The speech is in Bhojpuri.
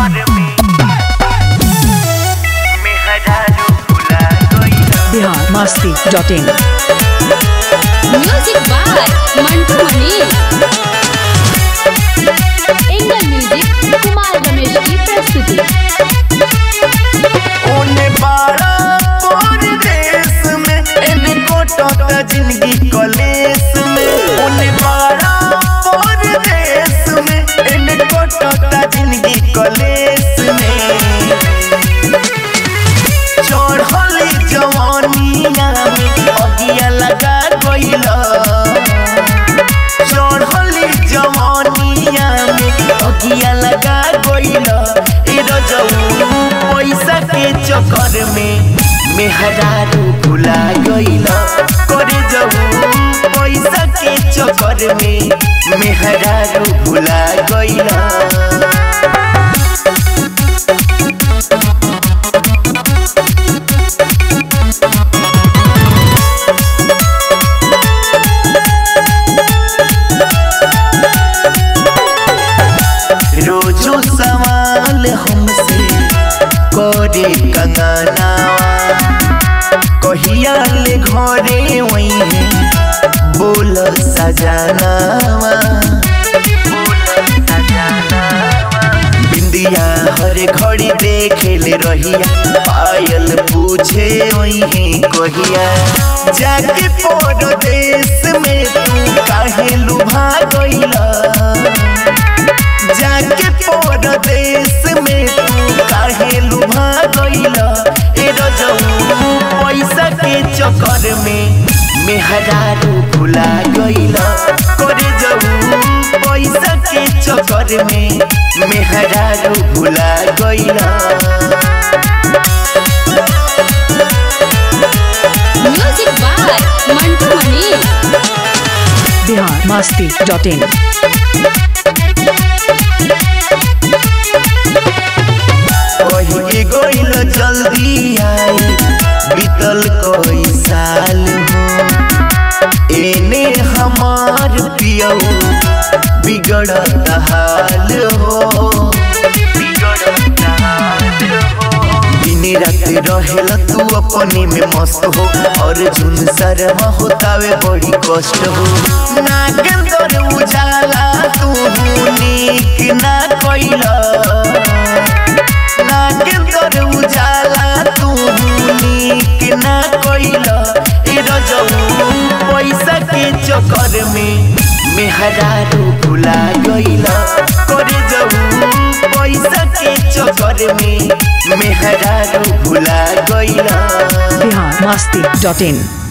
Bihar Masti dot in music by Mantu Mani angel music Kumar Ramesh की प्रस्तुति ओने बाड़ा परदेस में एने कोटता जिंदगी कलेस में ओने बाड़ा परदेस में एने कोटता जिंदगी कलेस में चढ़ली जवानिया में अगिया लगा गइला चढ़ली जवानिया में अगिया लगा गइला ए रजऊ पैसा के चक्कर में मेहरारू भुला गइला करे जाऊ पैसा के चक्कर में मेहरारू भुला गइला रोजो सवाल हमसे करे कंगनावा कहिया ले घरे वही बोल सजनावा बिंदिया हर घड़ी देखे ले रहिया पायल पूछे वही कहिया जाके परदेश में तू काहे लुभा गइला जाके परदेश में तू काहे लुभा गइला ए रजऊ पैसा के चक्कर में मेहरारू भुला गइला करे जाऊ पैसा के चक्कर में मेहरारू भुला गइला music by Mantu Mani Bihar Masti dot in कही गइल जल्दी आई बीतल कई साल हो एने हमार पियऊ बिगड़त हाल हो दिन रात रहेला तू अपने में मस्त हो और जुन शर्मा होतावे बड़ी कष्ट हो नागेंद्र उजाला तू नीक ना कइला नागेंद्र उजाला तू नीक ना कइला ए रजऊ पैसा के चक्कर में मेहरारू भुला गइला करे जाऊ पैसा के चक्कर में मेहरारू भुला गइला बिहार मस्ती डॉट इन